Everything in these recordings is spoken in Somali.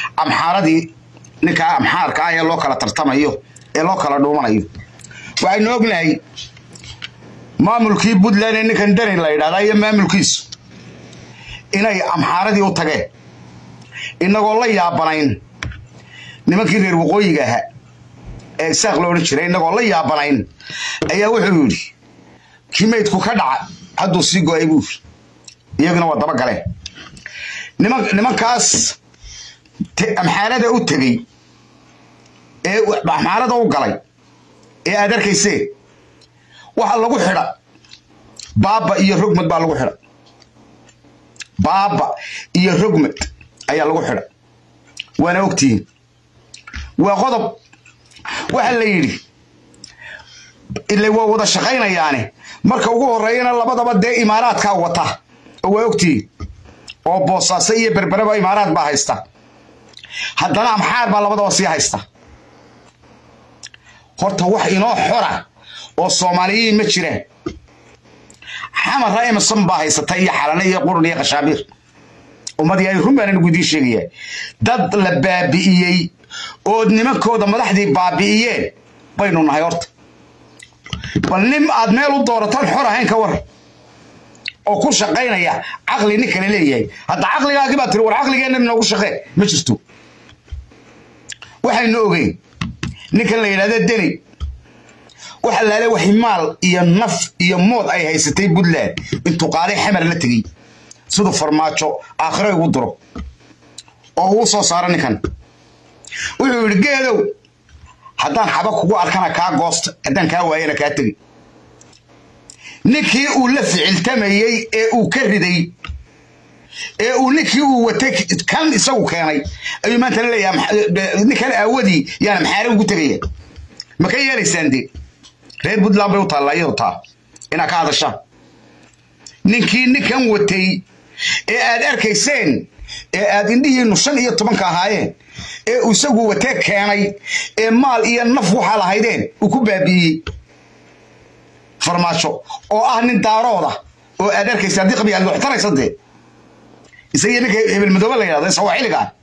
amxaaradii ninkaa amxaarka ah ee loo kala tartamayo ee loo kala dhuumanayo waxaynu ognahay maamulkii puntland ee ninkan deni la yidhahdaa iyo maamulkiisu inay amxaaradii u tageen inagoo la yaabanayn nimankii reer waqooyiga ahaa ee isaaq lo odhan jiray inagoo la yaabanayn ayaa wuxuu yidhi kii maydku ka dhaca hadduu sii go-ay buu yidhi iyaguna waa daba galeen nimankaas amxaarada u tegey ee amxaarada u galay ee aad arkaysee waxaa lagu xidha baaba iyo rogmad baa lagu xidha baaba iyo rogmad ayaa lagu xidha waana ogtihiin waa qodob waxaa la yidhi ile waa wada shaqaynayaane marka ugu horreeyana labadaba dee imaaraadkaa wata oo waa ogtihiin oo boosaaso iyo berbereba imaaraad baa haysta haddana amxaar baa labadaba sii haysta horta wax inoo xora oo soomaaliyiin ma jiraan xamara emerson baa haysata iyo xalane iyo qurun iyo khashaabiir ummadii ay run baanan idiin sheegayaa dad la baabi'iyey ood nimankooda madaxdii baabi'iyeen baynu nahay horta bal nin aad meel u doorataan xor ahayn ka war oo ku shaqaynaya caqli nin kale leeyahay hadda caqligaagii baa tiri war caqligeenna noogu shaqee ma jirto waxaynu ogeyn ninkan la yidhahda deni waxa laale wax maal iyo naf iyo mood ay haysatay puntland intuu qaaday xamar la tegey siduu farmaajo aakhiro igu diro oo uu soo saaro ninkan wuxuu yidhi geedow haddaan xaba kugu arkana kaa goosta haddaan kaa waayana kaa tegi ninkii uu la ficiltamayey ee uu ka riday ee uu ninkii uu watay kan isagu keenay ayuu maanta la leeyahay ninkan aawadii yaana maxaare ugu tegaya ma ka yeelaysaan dee reer puntland bay u taallaa iyadu taa inaad ka hadashaan ninkii ninkan watay ee aad arkayseen ee aad indhihiinnu shan iyo tobanka ahaayeen ee uu isagu watee keenay ee maal iyo naf waxaa lahaydeen uu ku baabi'iyey farmaajo oo ah nin daarooda oo aad arkaysa haddii qabiyaad waxtaraysa dee isagii ninka hebel madoobe la yidhahdo isagoo xilliga ah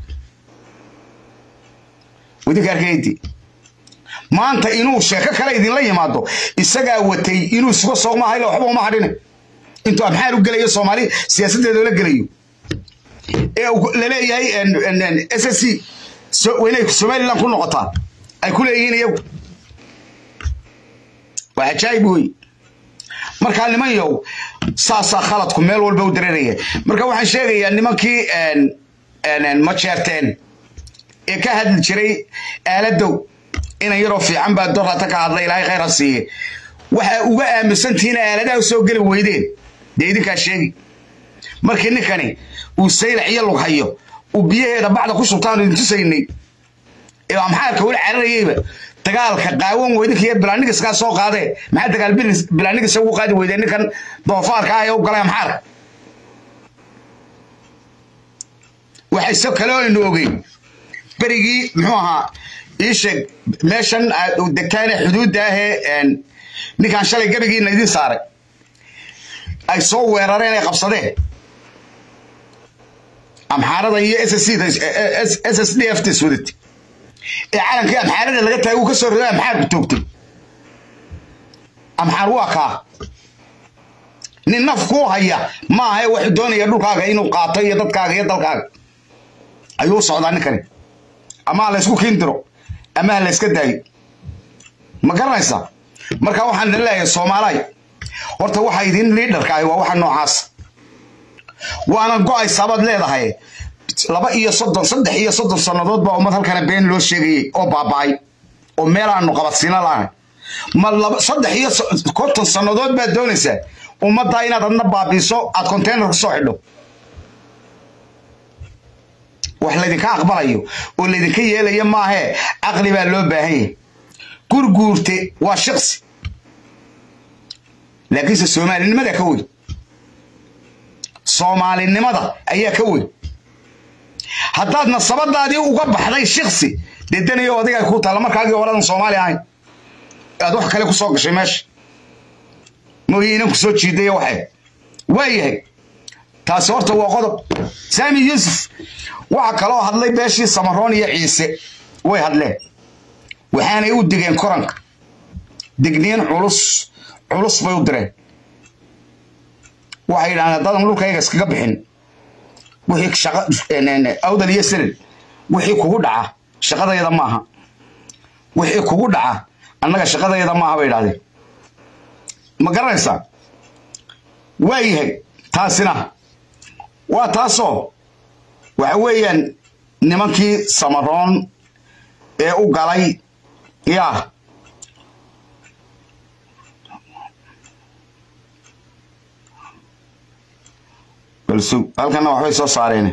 wadinka arkayti maanta inuu sheeko kale idinla yimaado isagaa watay inuu isuga soogma hayla waxba uma hadhine intuu amxaar u gelayo soomaali siyaasaddeeda la gelayo ee laleeyahay s s c inay somaliland ku noqotaan ay ku leeyihiin iyagu waa cajaayib wey markaa niman yow saasaa khaladku meel walba u dareeraya marka waxaan sheegayaa nimankii ma jeerteen ee ka hadli jiray aaladow inan yaroo fiican baa dorata ka hadla ilaahay khayr ha siiye waxaa uga aaminsantihiin aaladaha u soo geli weydeen dee idinkaa sheegi markii ninkani uu saylac iyo lug hayo uu biyaheeda bacda ku shubtaanu idin tusaynay ee amxaarka weli cararayeyba dagaalka qaawan weydinka iyo bilaanigiskaa soo qaadee maxaa dagaal bilaanigisa ugu qaadi weydeen ninkan doofaarka ah ee u galay amxaarka waxayse kale aynu ogeyn berigii muxuu ahaa ii sheeg meeshan degtaane xuduudda ahee ninkan shalay gebigiina idin saaray ay soo weerareen ay qabsadeen amxaarada iyo s s d f ts wadatay ee calankii amxaarada laga taagay uu ka soo riday amxaarku toogtay amxaar waa kaa nin naf kuu haya ma ahae waxuu doonaya dhulkaaga inuu qaato iyo dadkaaga iyo dalkaaga ayuu u socdaa ninkani ama ha laysku kiindiro ama ha layska daayo ma garanaysaa marka waxaan idin leeyahay soomaaliy horta waxa idin liidharka ahi waa waxa noocaas waana go-aysaa baad leedahay laba iyo soddon saddex iyo soddon sannadood baa ummad halkana been loo sheegayey oo baaba'ay oo meel aanu qabadsiina lahayn ma laba saddex iyo konton sannadood baad doonaysaa ummaddaa inaad adna baabiiso aad konteynar ku soo xidho wax laydinka aqbalayo oo laydinka yeelaya maahee caqli baa loo baahan yahay gurguurte waa shaqsi laakiinse soomaalinimada ka weyn soomaalinimada ayaa ka weyn haddaad nasabadaadii uga baxday shiksi dee danayo adiga ku taalla markaagii horadan soomaali ahayn aad wax kale ku soo gashay meesha mooye inan ku soo jiidaya waxay waa yahay taasi horta waa qodob saami yuusuf waxaa kaloo hadlay beeshii samaroon iyo ciise way hadleen waxaanay u digeen koranka digniin culus culus bay u direen waxay yidhahdeen haddaadan dhulkayga iskaga bixin wixii shaqa awdal iyo silil wixii kugu dhaca shaqadayada maaha wixii kugu dhaca annaga shaqadayada maaha bay idhahdeen ma garanaysaa waa yahay taasina waa taasoo waxa weeyaan nimankii samaroon ee u galay yaa balsug halkana waxbay soo saareen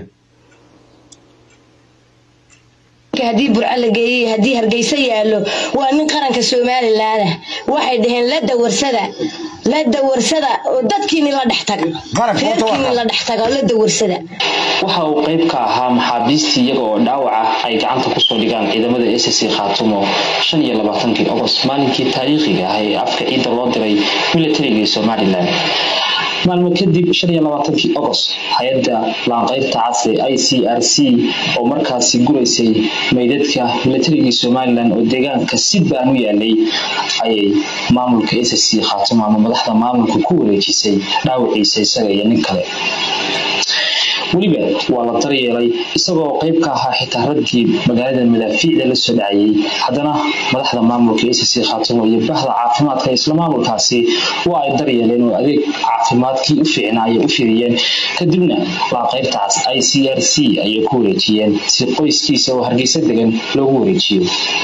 haddii burco la geeyey haddii hargeysa yaallo waa nin qaranka somalilaana waxay dhaheen la dawarsada la dawarsada oo dadkiini la dhex taga reerkiini la dhex taga oo la dawarsada waxa uu qayb ka ahaa maxaabiistii iyaga oo dhaawaca ay gacanta kusoo dhigaan ciidamada s c khaatumo shan iyo labaatankii ogost maalinkii taariikhiga ah ee afka ciidda loo diray milatarigii somalilan maalmo kadib shan iyo labaatankii ogost hay-adda laanqaybta casri i c r c oo markaasi guraysay meydadka milatarigii somalilan oo deegaanka si baan u yaalay ayay maamulka s c khaatumo ama madaxda maamulka ku wareejisay dhaawiciisa isaga iyo nin kale weliba waa la daryeelay isagoo qayb ka ahaa xitaa raggii magaalada madaafiicda la soo dhacayay haddana madaxda maamulka s c khaatumo iyo bahda caafimaadka isla maamulkaasi waa ay daryeeleen oo adeeg caafimaadkii u fiicnaa ayay u fidiyeen kadibna laanqaybtaas i c r c ayay ku wareejiyeen si qoyskiisa oo hargeysa degan loogu wareejiyo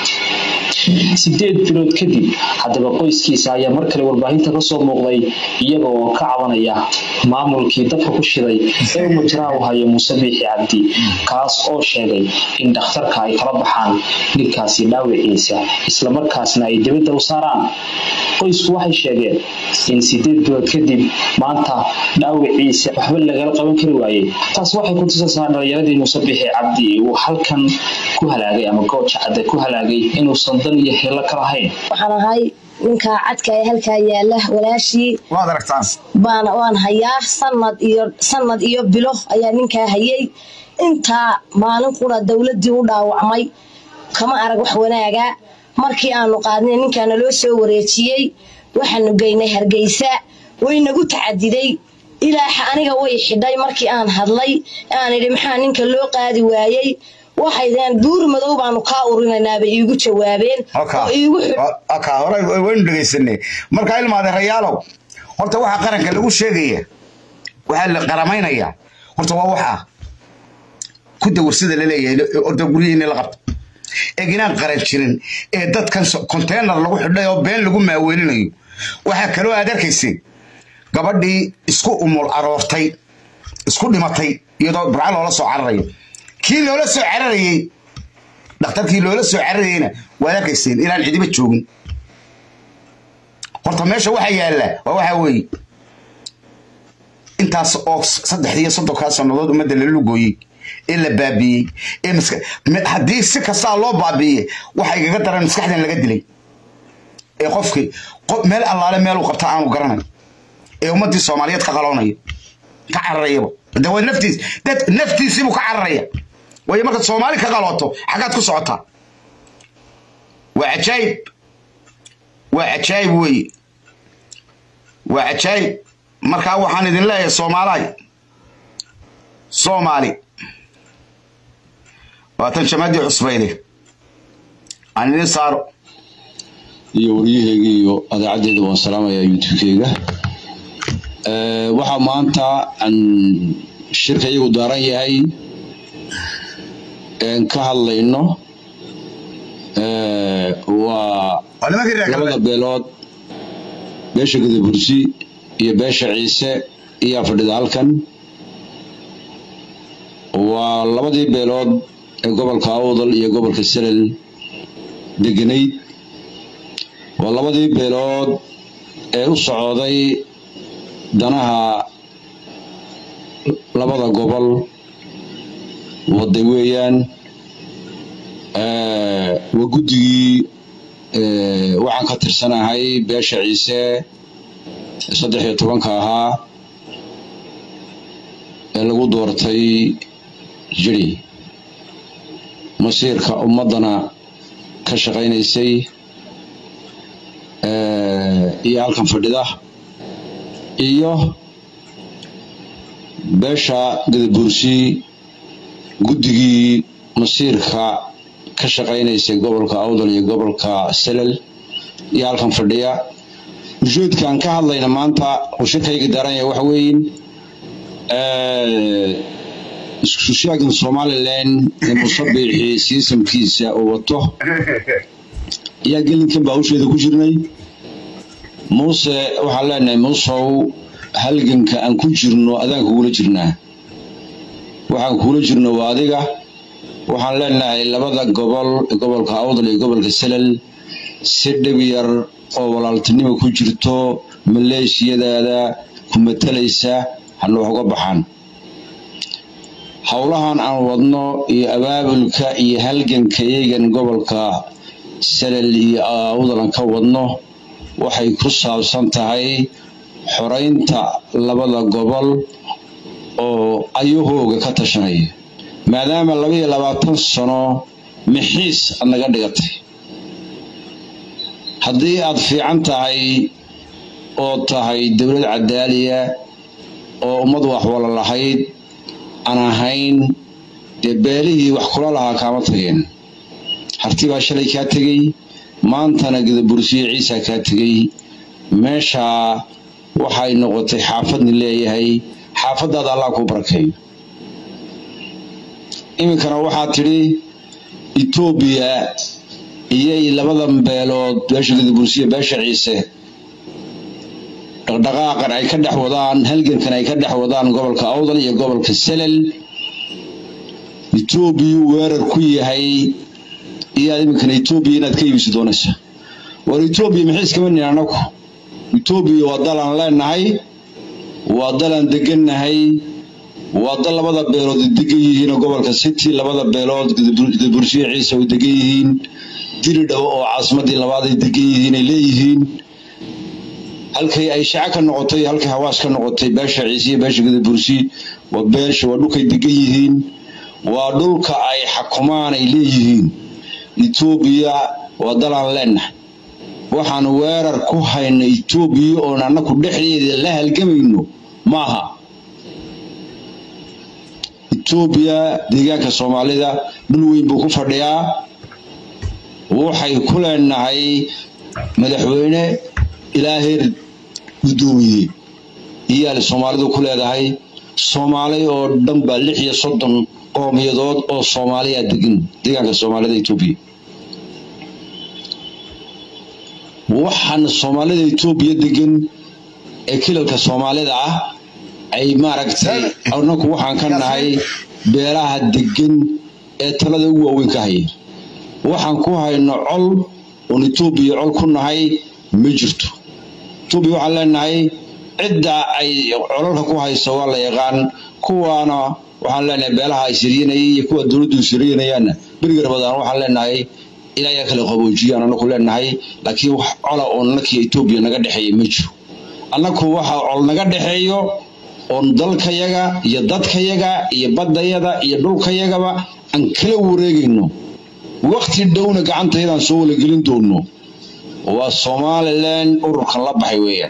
sideed bilood kadib haddaba qoyskiisa ayaa mar kale warbaahinta kasoo muuqday iyaga oo ka cabanaya maamulkii dabka ku shiday ee umajraa u hayo muuse biixi cabdi kaas oo sheegay in dhakhtarka ay kala baxaan ninkaasi dhaawiciisa islamarkaasna ay dibadda u saaraan qoysku waxay sheegeen in sideed bilood kadib maanta dhaawiciisa waxba lagala qaban kari waayey taas waxay ku tusaysaa dhalinyaradii muuse biixi cabdi uu halkan ku halaagay ama gooja cadde ku halaagay inuusan dan iyo helo ka lahayn waxaan ahay ninkaa cadka ee halkaa yaala walaashii waad aragtaan baan waan hayaa sanad iyo sanad iyo bilo ayaa ninkaa hayay intaa maalin qura dowladii u dhaawacmay kama arag wax wanaaga markii aanu qaadnay ninkaa naloo soo wareejiyey waxaanu geynay hargeysa waynagu tacadiday ilaaxa aniga way xidhay markii aan hadlay aan idhi maxaa ninka loo qaadi waayey waxay deen buur madow baanu kaa urinaynaabay iigu jawaabeen oo iigu ka hore waynu dhegaysanay markaa ilmaade rayaalow horta waxaa qaranka lagu sheegaya waxaa la qaramaynaya horta waa waxaa ku dawarsada laleeyahay orda guryihiina la qabto eeginaan qaran jirin ee dadkan konteynar lagu xidhay oo been lagu maaweelinayo waxaa kaloo aad arkaysay gabadhii isku umul aroortay isku dhimatay iyadoo burca loola soo cararayo kii loola soo cararayey dhakhtarkii loola soo cararayeyna waad arkayseen inaan cidiba joogin horta meesha waxa yaalla waa waxaa weeye intaas oo saddexdii iyo soddonkaa sannadood ummadda la lugooyey ee la baabiiyey ee haddii si kastaa loo baabiiyey waxa igaga daran maskaxdan laga dilay ee qofkii meel allaale meeluu qabta aanu garanay ee ummaddii soomaaliyeed ka qaloonayo ka cararayaba de waa naftiis dad naftiisiibuu ka cararaya waayo markaad soomaali ka qalooto xaggaad ku socotaa waa cajaayib waa cajaayib weeye waa cajaayib markaa waxaan idin leeyahay soomaalaay soomaali waatan jamaadii cusbayde aan idin saaro iyo waryaheyga iyo adeecaddeeda waan salaamayaa youtubekeyga waxaa maanta aan shirka iyagu daaran yahay ka hadlayno waa labada beelood beesha gadabursi iyo beesha ciise iyaa fadhida halkan waa labadii beelood ee gobolka awdal iyo gobolka selel deganayd waa labadii beelood ee u socday danaha labada gobol waday weeyaan waa guddigii waxaan ka tirsanahay beesha ciise saddex iyo tobanka ahaa ee lagu doortay jiri masiirka ummaddana ka shaqaynaysay iyo halkan fadhida iyo beesha gadabuursi guddigii masiirka ka shaqaynaysay gobolka awdal iyo gobolka selal iyo halkan fadhiya ujeedkaan ka hadlayna maanta uu shirkayga daaranya waxa weeyin isku sheegan somalilan ee musabixii siisamkiisa uu wato ayaa gelinkan baa hawsheeda ku jirnay muuse waxaan leenahay muusow halganka aan ku jirno adaan kugula jirnaa waxaan kugula jirno waa adiga waxaan leenahay labada gobol gobolka awdal iyo gobolka selal si dhib yar oo walaaltinimo ku jirto maleeshiyadaada ku matalaysa hana wax uga baxaan howlahan aan wadno iyo abaabulka iyo halganka iyagan gobolka salal iyo awdalan ka wadno waxay ku saabsan tahay xoraynta labada gobol oo ayahooga ka tashanaya maadaama laba iyo labaatan sano mixiis aad naga dhigatay haddii aad fiican tahay oo tahay dowlad cadaaliya oo ummad wax wala lahayd aan ahayn dee beelihii wax kula lahaa kaama tageen harti baa shalay kaa tegey maantana gadabursiyo ciisa kaa tegey meeshaa waxay noqotay xaafadni leeyahay xaafadaada allah kuu barakeeyo iminkana waxaa tidhi etoobiya iyay labadan beelood beesha gadabursiyo beesha ciise dhaqdhaqaaqan ay ka dhex wadaan halgankan ay ka dhex wadaan gobolka awdal iyo gobolka selal etoobiyu weerar ku yahay iyaad iminkana etoobiya inaad ka iibisi doonaysa war etoobiya maxay iskama nin anagu etoobiya waa dalaan leenahay waa dalaan degannahay waa dal labada beelood degan yihiin gobolka city labada beelood gadabursiyo ciise way degan yihiin diridhabo oo caasimadii labaad ay degan yihiin ay leeyihiin halkay ay shaco ka noqotay halkay hawaas ka noqotay beesha ciise iyo beesha gadabursi waa beesha waa dhulkay degan yihiin waa dhulka ay xakumaan ay leeyihiin etoobiya waa dalaan leenahay waxaan weerar ku hayna etoobiya oon annaku dhexdeeda la halgamayno maaha etoobiya deegaanka soomaalida dhul weyn buu ku fadhiyaa waxay ku leenahay madaxweyne ilaa heer guddoomiye iyaal soomaalidu ku leedahay soomaali oo dhan baa lix iyo soddon qoomiyadood oo soomaaliya degan deegaanka soomaalida etoobiya waxaan soomaalida etoobiya degan ee kilalka soomaalida ah ay maaragtay anaku waxaan ka nahay beelaha degan ee talada ugu waaweyn ka haya waxaan ku hayno col oon etoobiya col ku nahay ma jirto etoobiya waxaan leenahay cidda ay colalka ku hayso waa la yaqaan kuwaana waxaan leenahay beelaha ay siriyanayay iyo kuwa dowladdu siriyanayaanna berigar badaan waxaan leenahay ilaayaa kala qaboojiyaan anaku leenahay laakiin wax cola oo nakii etoobiya naga dhexeeya ma jiro annaku waxa col naga dhexeeyo oon dalkayaga iyo dadkayaga iyo baddayada iyo dhulkayagaba aan kala wareegayno wakti dhowna gacantayadaan soo walagelin doono waa somalilan ururkan la baxay weeyaan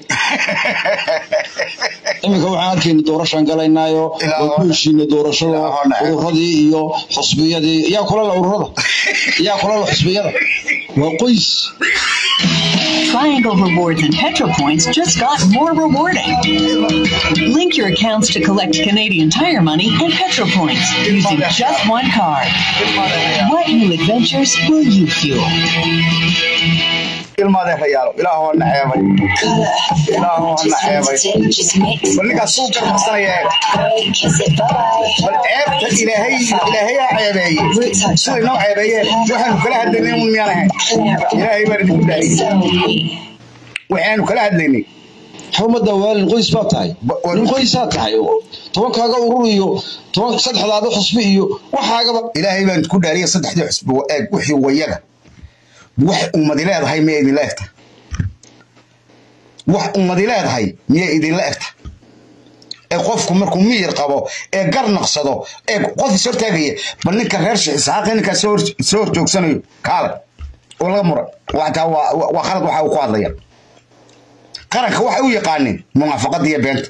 iminka waxaan arkayna doorashaan galaynaayo waa ku heshiina doorashada ururadii iyo xusbiyadii yaa kula la ururada yaa kula la xusbiyada waa qoys Triangle Rewards and PetroPoints just got more rewarding. Link your accounts to collect Canadian Tire money and PetroPoints using just one card. What new adventures will you fuel? ilmadeerayaalo ilaahoo na ceebay ilaahoo na ceebay bal ninkaas suu garqabsanaya eeg bal ceebta ilaahay ilaahay ha ceebeeye siday noo ceebeeyeen waxaanu kala hadlaynay un miyaan ahayn ilaahay baan idinku dhaahiyey waxaanu kala hadlaynay xumada waalin qoys baa tahay nin qoysaa tahay tobankaaga urur iyo toban saddexdaada xusbi iyo waxaagaba ilaahay baan idinku dhaariyay saddexdii xusbi eeg wixii wayaga wax ummadi leedahay miyay idinla egta wax ummadi leedahay miyay idinla egta ee qofku markuu miyir qabo ee gar naqsado ee qof is hortaagaya bal ninka reer sheekh isxaaq ninkaa soo hor- soo horjoogsanayo kaale oo laga muran wataa waa waa khalad waxa uu ku hadlaya qaranka waxay u yaqaaneen munaafaqada iyo beenta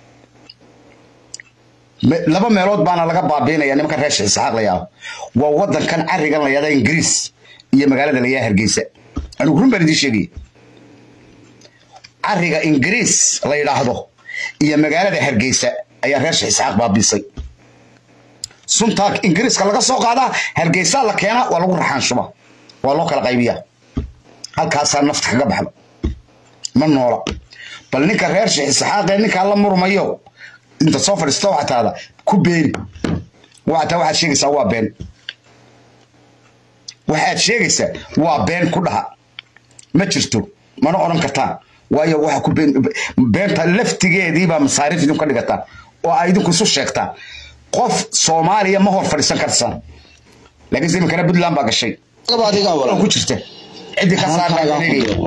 Me- laba meelood baana laga baabiinaya nimanka reer sheekh isxaaq la yaabo waa wadankan carigan la yahda ingiriis iyo magaalada la yaha hargeysa anigu run baan idiin sheegaya cariga ingiriis la yidhaahdo iyo magaalada hargeysa ayaa reer sheekh isxaaq baabiisay suntaa ingiriiska laga soo qaadaa hargeysaa la keenaa waa lagu raxaan shuba waa loo kala qaybiyaa halkaasaa nafta kaga baxda ma noola bal ninka reer sheekh isxaaqee ninkaa la murmayo inta soo fadhiisto waxaa taada ku beeni waxataa waxaad sheegaysaa waa been waxaad sheegaysaa waa been ku dhaha ma jirto mana odhan kartaan waayo waxa ku been beenta laftigeediibaa masaariif idinku dhigataan oo ay idinku isu sheegtaan qof soomaaliya ma hor fadhiisan kartaan laakiinse iminkana puntland baa gashay Gaba adigaa oo walaal. ku jirta ciddii ka Halkaagaa saarnaa ku deeqo.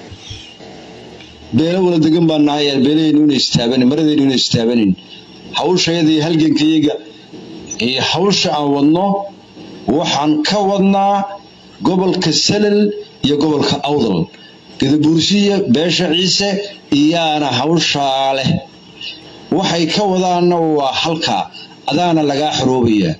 beelo wala degan baan nahay beelahaynu ina istaabanin maradaynu ina istaabanin hawshayada iyo halgankayaga iyo hawsha aan wadno waxaan ka wadnaa gobolka salal iyo gobolka awdal gadabuursiya beesha ciise iyaana hawshaa leh waxay ka wadaanna waa halkaa adaana lagaa xoroobayaa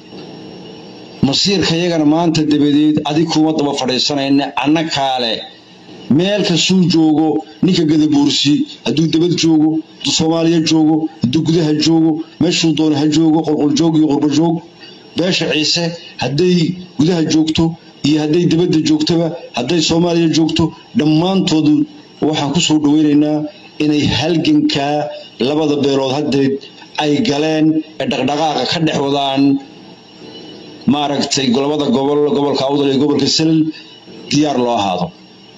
masiirka yagana maanta dabadeed adig kuma daba fadhiisanayna anna kaale meel kastuu joogo ninka gadabuursi hadduu dabad joogo hadduu soomaaliya joogo hadduu gudaha joogo meeshuu doono ha joogo qolqoljoog iyo qurbajoog beesha ciise hadday gudaha joogto iyo hadday dabadda joogtoba hadday soomaaliya joogto dhammaantoodu waxaan kusoo dhaweynaynaa inay halgankaa labada beelood haddeed ay galeen ee dhaqdhaqaaqa ka dhex wadaan maaragtay labada gobol gobolka awdal iyo gobolka salal diyaar loo ahaado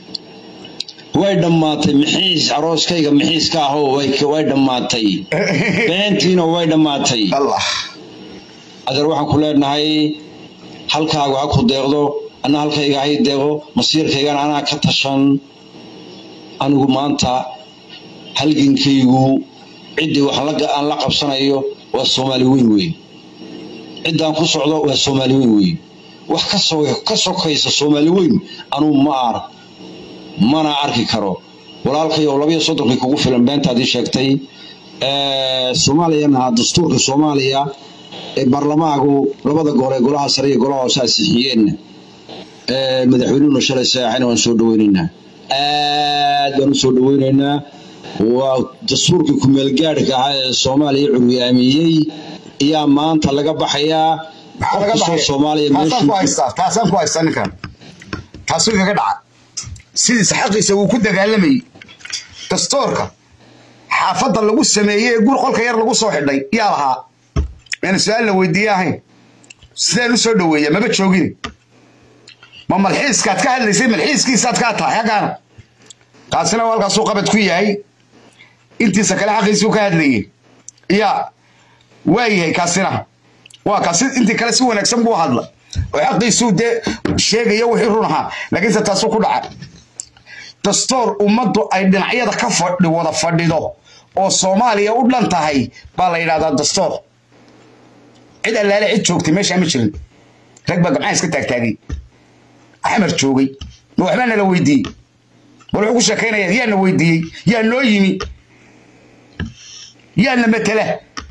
way dhammaatay mixiis arooskayga mixiiska ahoo way way dhammaatay beentiina way dhammaatay allah adeer waxaan ku leenahay halkaagu ha ku deeqdo anna halkayga hay deeqo masiirkaygana anaa ka tashan anigu maanta halgankaygu ciddii wax la- aan la qabsanayo waa soomaali weyn weyn ciddaan ku socdo waa soomaali weyn weyn wax ka so ka sokaysa soomaali weyn anuu ma arag mana arki karo walaalkayow labayo soddonkii kugu filan beentaadii sheegtay Ee, soomaaliyana dastuurka soomaaliya ee baarlamaagu labada gole golaha sare iyo golaha hoose ansixiyeen Ee, madaxweynuhuna shalay saacana waan soo dhaweynaynaa aad baan u soo dhaweynaynaa waa dastuurkii kumeelgaadhka ahaa ee soomaaliya curyaamiyey ayaa maanta laga baxayaa maxaa laga qofka soo baxay soomaaliya taasaan ku meeshuu haystaa taasaan ku haystaa ninkan taasuu kaga dhaca sidiisa xaqiisa wuu ku dagaalamayey dastoorka xaafadda lagu sameeyey ee gur qolka yar lagu soo xidhay yaa lahaa meena su-aal la weydiiye ahayn sideen u soo dhoweeya maba joogin ma malxiiskaad ka hadlaysay malxiiskiisaad kaa tahay xaggaana kaasina waa halkaasuu qabad ku yahay intiisa kale xaqiisuu ka hadlayey yaa waa yahay kaasina waa kaasi intii kale si wanaagsan buu hadla oo xaqiisuu dee sheegaya wixii run ahaa laakiinse taasuu ku dhaca dastoor ummaddu ay dhinacyada ka fadhi wada fadhido oo soomaaliya u dhan tahay baa la yidhahdaa dastoor cid allaale cid joogtay meeshaa ma jirin rag baa gamcaha iska taagtaagay axmer joogay ma waxbaa nala weydiiyey bal wuxuu ku sheekaynaya yaa na weydiiyey yaa noo yimi yaa na matela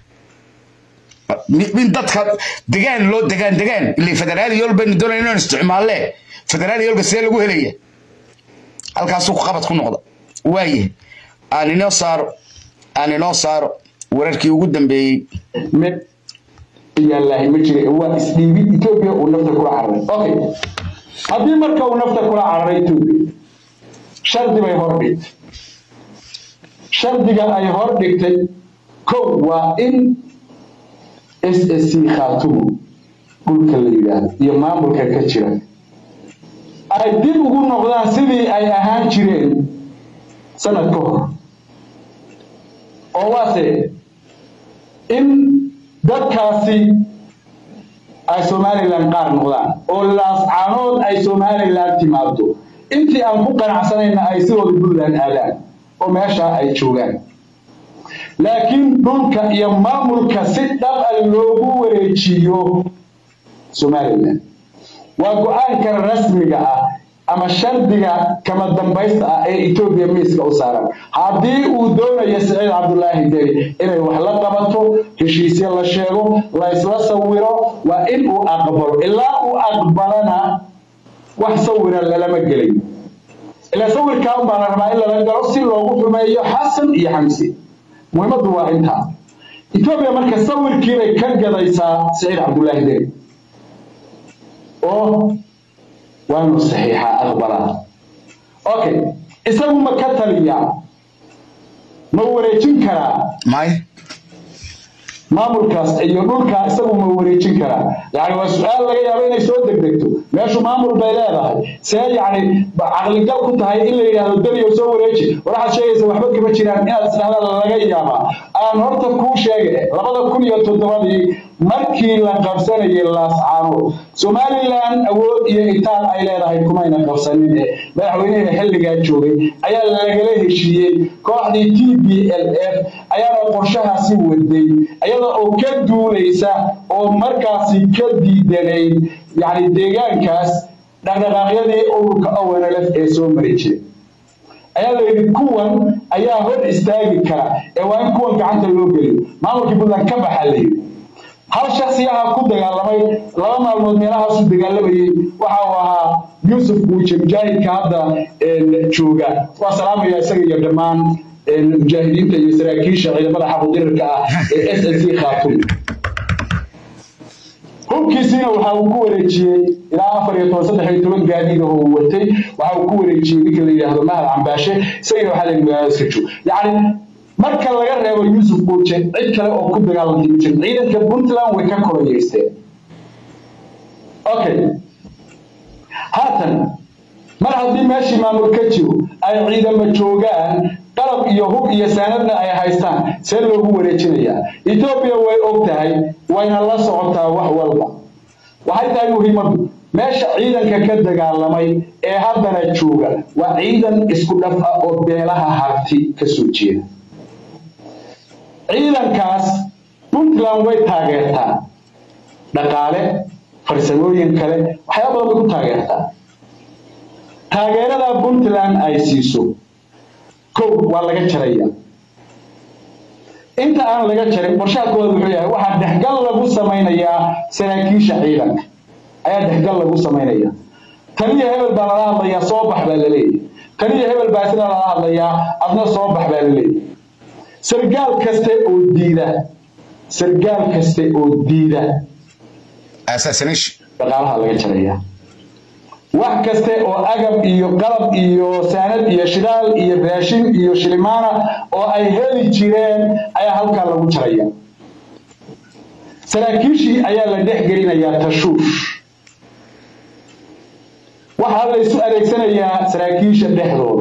min dadka degaan loo degaan degaan ilay federaaliyool baynu doonayna inaan isticmaalle federaaliyoolka see lagu helaya halkaasuu ku qabad ku noqda waayahay aan inoo saaro aan inoo saaro wararkii ugu dambeeyey mid yaallahay ma jira waa isdhiibid etoobiya uu nafta kula cararay okay haddii marka uu nafta kula cararay etoobiya shardi bay hor dhigtay shardiga ay hor dhigtay kow waa in s s c khaatumo dhulka la yidhaahdo iyo maamulka ka jira ay dib ugu noqdaan sidii ay ahaan jireen sanad ka hor oo waase in dadkaasi ay somalilan qaar noqdaan oo laascaanood ay somalilan timaado intii aan ku qanacsanayna ay sidooda puntland aadaan oo meeshaa ay joogaan laakiin dhulka iyo maamulka si dhab a loogu wareejiyo somalilan waa go-aanka rasmiga ah ama shardiga kama dambaysta ah ee etoobiya miiska u saaran haddii uu doonayo siciid cabdulaahi deri inay wax la qabato heshiisyo la sheego la isla sawiro waa in uu aqbalo ilaa uu aqbalana wax sawira lalama gelay ilaa sawirkaa unbaa la rabaa in lala galo si loogu xumeeyo xasan iyo xamse muhiimaddu waa intaa etoobiya marka sawirkiibay ka gadaysaa siciid cabdulaahi deri oo waa inuu saxiixa aqbalaa okay isagu ma ka taliyaa ma wareejin karaa may maamulkaas iyo dhulkaa isagu ma wareejin karaa yani waa su-aal laga yaabo inay soo degdegto meeshu maamul bay leedahay see yani caqligal ku tahay in la yidhaahdo daniyo soo wareeji waxaad sheegaysa waxba kama jiraan inaad isdhahda laga yaabaa aan horta kuu sheega labada kun iyo toddobadii markii la qabsanayay laascaanood somalilan awood iyo itaal ay leedahay kumayna qabsanin ee madaxweynihii xilligaa joogay ayaa lagala heshiiyey kooxdii t b l f ayaana qorshahaasi waday iyada oo ka duulaysa oo markaasi ka diidanayd yani deegaankaas dhaqdhaqaaqyadii ururka onlf ee soo mari jiray ayaa la yidhi kuwan ayaa hor istaagi kara ee waa in kuwan gacanta loo geliyo maamulkii puntland ka baxaa la yidhi hal shaksiyaha ku dagaalamay laba maalmood meelahaasu dagaalamayey waxa uu ahaa yuusuf buuje mujaahidka hadda jooga waa salaamaya isaga iyo dhammaan mujaahidiinta iyo saraakiisha ciidamada xaqudirirka ah ee s s c khaatum hubkiisiina waxa uu ku wareejiyey ilaa afar iyo toban saddex iyo toban gaadiid oo uu watay waxa uu ku wareejiyey ninka la yidhaahdo mahad cambaashe isagana waxaa la magaalada iska joog yacni marka laga reebo yuusuf buuje cid kale oo ku dagaalantay ma jirin ciidanka puntland way ka koloyeysteen okay haatan mar haddii meeshii maamul ka jiro ay ciidamo joogaan qalab iyo hub iyo saanadna ay haystaan see loogu wareejinayaa etoobiya way og tahay wayna la socotaa wax walba waxay tahay muhiimadu meesha ciidanka ka dagaalamay ee haddana jooga waa ciidan isku dhaf ah oo beelaha harti ka soo jeeda ciidankaas puntland way taageertaa dhaqaale farsamooyin kale waxyaaba badan bay ku taageertaa taageerada puntland ay siiso kow waa laga jaraya inta aan laga jarin qorshaha koowaad wuxuu yahay waxaa dhexgal lagu samaynayaa saraakiisha ciidanka ayaa dhexgal lagu samaynaya taniyo hebel baa lala hadlayaa soo bax baa laleeyahy taniyo hebel baa sida lala hadlayaa adna soo bax baa laleeyahy sargaal kaste oo diida sargaal kaste oo diida assassination dhaqaalaha laga jaraya wax kaste oo agab iyo qalab iyo saanad iyo shidaal iyo raashin iyo shilimaana oo ay heli jireen ayaa halkaa lagu jaraya saraakiishii ayaa la dhex gelinayaa tashuush waxaa la isu adeegsanayaa saraakiisha dhexdooda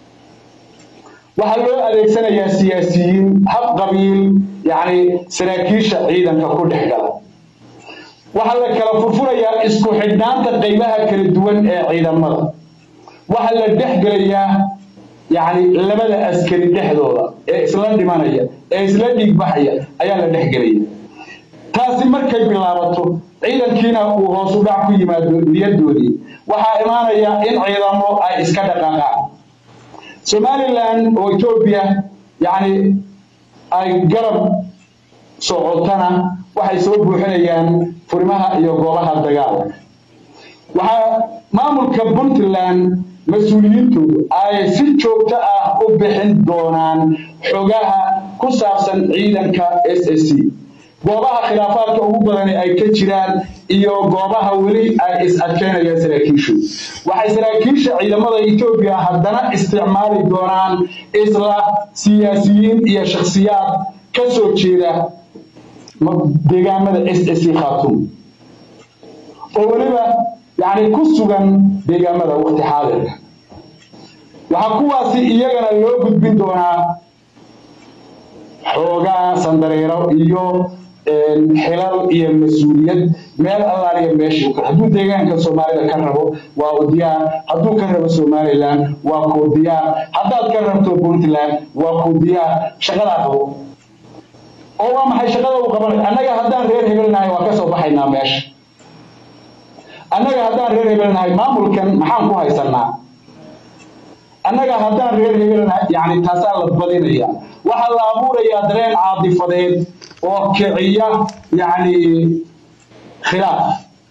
waxaa loo adeegsanayaa siyaasiyiin hab qabiil yacni saraakiisha ciidanka ku dhex gala waxaa la kala furfurayaa isku xidhnaanta qaybaha kala duwan ee ciidamada waxaa la dhex gelayaa yacni labada askari dhexdooda ee isla dhimanaya ee isla dhiigbaxaya ayaa la dhex gelaya taasi markay bilaabato ciidankiina uu hoos u dhac ku yimaado niyadoodii waxaa imaanaya in ciidamo ay iska dhaqaaqaan somalilan oo etoobiya yacni ay garab socotana waxay soo buuxinayaan furimaha iyo goobaha dagaalka waxaa maamulka puntland mas-uuliyiintoodu ay si joogto ah u bixin doonaan xogaha ku saabsan ciidanka s s c goobaha khilaafaadka ugu badani ay ka jiraan iyo goobaha weli ay is adkeynayaan saraakiishu waxay saraakiisha ciidamada etoobiya haddana isticmaali doonaan isla siyaasiyiin iyo shakhsiyaad ka soo jeeda deegaamada s s c khaatuum oo weliba yacni ku sugan deegaamada waqti xaadirka waxaa kuwaasi iyagana loo gudbin doonaa xoogaa sandareero iyo xilal iyo mas-uuliyad meel allaaliya meeshii kale hadduu deegaanka soomaalida ka rabo waa u diyaar hadduu ka rabo somaliland waa kuu diyaar haddaad ka rabto puntland waa kuu diyaar shaqadaa qabo oo waa maxay shaqada uu qabanay annaga haddaan reer hebelnahay waa ka soo baxaynaa meesha annaga haddaan reer hebelnahay maamulkan maxaan ku haysanaa annaga haddaan reer hebelnahay yani taasaa la badinaya waxaa la abuurayaa dareen caadifadeed oo kiciya yani khilaaf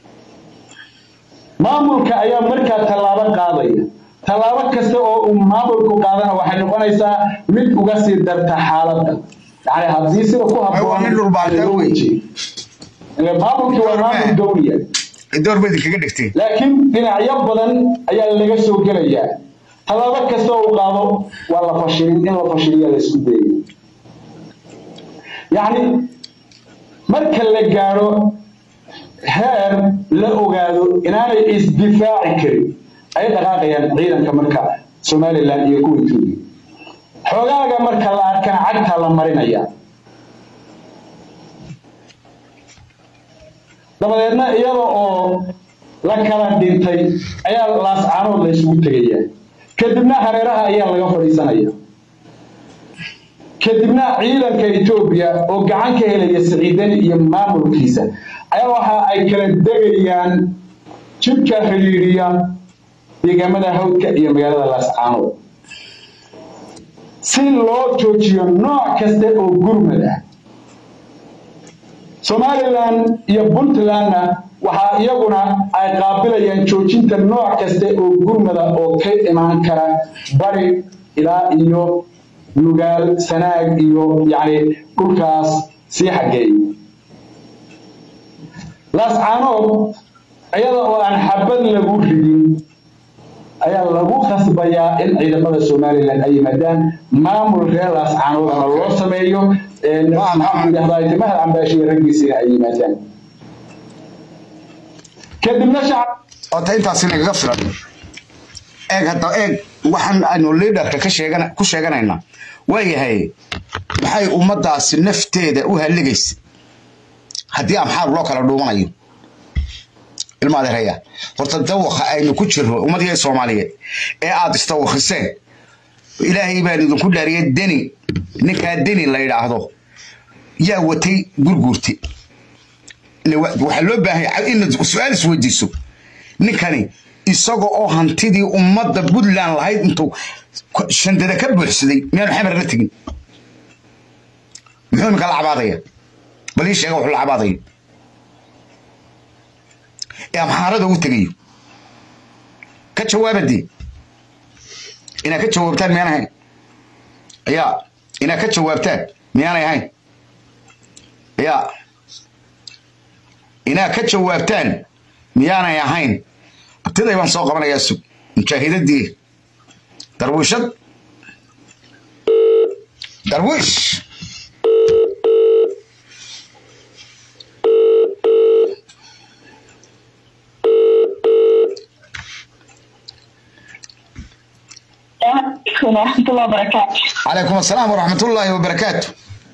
maamulka ayaa markaa tallaabo qaadaya tallaabo kasta oo uu maamulku qaadana waxay noqonaysaa mid uga sii darta xaaladda yani haddii sida ku waa nin dhulbaantaa wey. maamulkii waa maamul dowliya door bay idinkaga dhigteen laakiin dhinacyo badan ayaa laga soo gelayaa tallaabo kasta oo uu qaado waa la fashilin in la fashiliya la isku dayay yacni marka la gaadho heer la ogaado inaanay isdifaaci karin ay dhaqaaqayaan ciidanka marka somalilan iyo kuwa etoobiya xoogaaga marka la arkana cagtaa la marinaya dabadeedna iyada oo la kala dhintay ayaa laascaanood la isugu tegayaa kadibna hareeraha ayaa laga fadhiisanaya kadibna ciidanka etoobiya oo gacan ka helaya siciidani iyo maamulkiisa ayaa waxa ay kala degayaan jidka xidhiidhiya deegaamada hawdka iyo magaalada laascaanood si loo joojiyo nooc kasta oo gurmad ah somalilan iyo puntlandna waxaa iyaguna ay qaabilayaan joojinta nooc kasta oo gurmada oo ka imaan kara bari ilaa iyo nugaal sanaag iyo yacni dhulkaas sii xageey laascaanood iyada oo aan xabad lagu ridin ayaa lagu khasbayaa in ciidamada somalilan ay yimaadaan maamul reer laascaanoodana loo sameeyo mahad cambaashiya raggiisina ay yimaadaan kadibna shacab ota intaasi nagaga filan eeg hadda eeg waxaan aynu liidarka ka sheegan ku sheeganaynaa waayahay maxay ummadaasi nafteeda u halligaysa haddii amxaar loo kala dhuumanayo ilma adeeraya horta dawaqa aynu ku jirno ummadii soomaaliyeed ee aad istawakhiseen ilaahay baan idinku dhaariyay deni ninkaa deni la yidhaahdo yaa watay gurguurti waxaa loo baahan inaad su-aal isweydiiso ninkani isaga oo hantidii ummadda puntland lahayd intuu shandada ka buuxsaday miyaanu xamar la tegin muxuu iminka la cabaadaya bal ii sheega wuxuu la cabaadayo ee amxaarada u tegayo ka jawaabadee inaad ka jawaabtaan miyaan ahayn ya inaad ka jawaabtaan miyaanay ahayn ya inaad ka jawaabtaan miyaanay ahayn abtiday baan soo qabanayaa sug mujaahidadii darwiishad darwiish عليكم ورحمة الله وبركاته calaykum asalaam waraxmat ullaahi wabarakaatu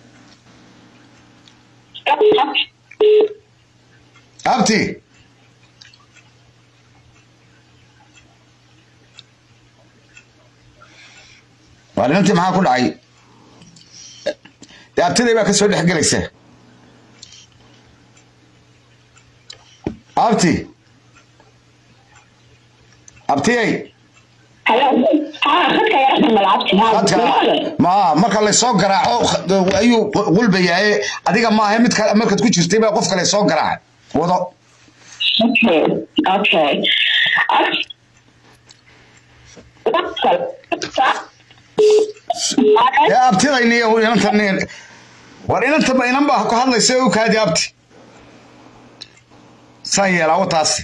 abti waa dhinantii maxaa ku dhacay dee abtiday baa ka soo dhex gelaysa abti abtiyey dadka ma marka laysoo garaaco ayuu qulbayaye adiga maaha mid kale markaad ku jirtay baa qof kale soo garaacay wado Okay. dee abtidayni inantan war inantaba inan baa ku hadlaysa u kaadi abti saan yeelaa wataasi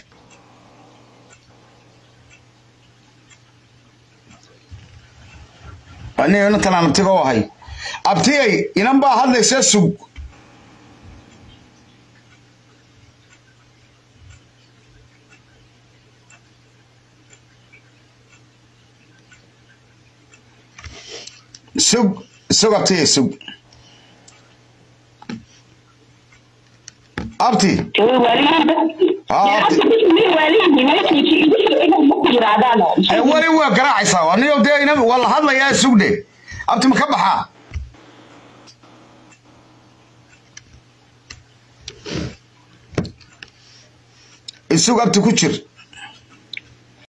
aniga inantan aan abtiga u ahay abtiyay inan baa hadlaysa sug sug sug abtiyay sug abti weli waa garaacaysaa anigo dee ina waa la hadlayaa sugdhe abti ma ka baxaa isug abti ku jir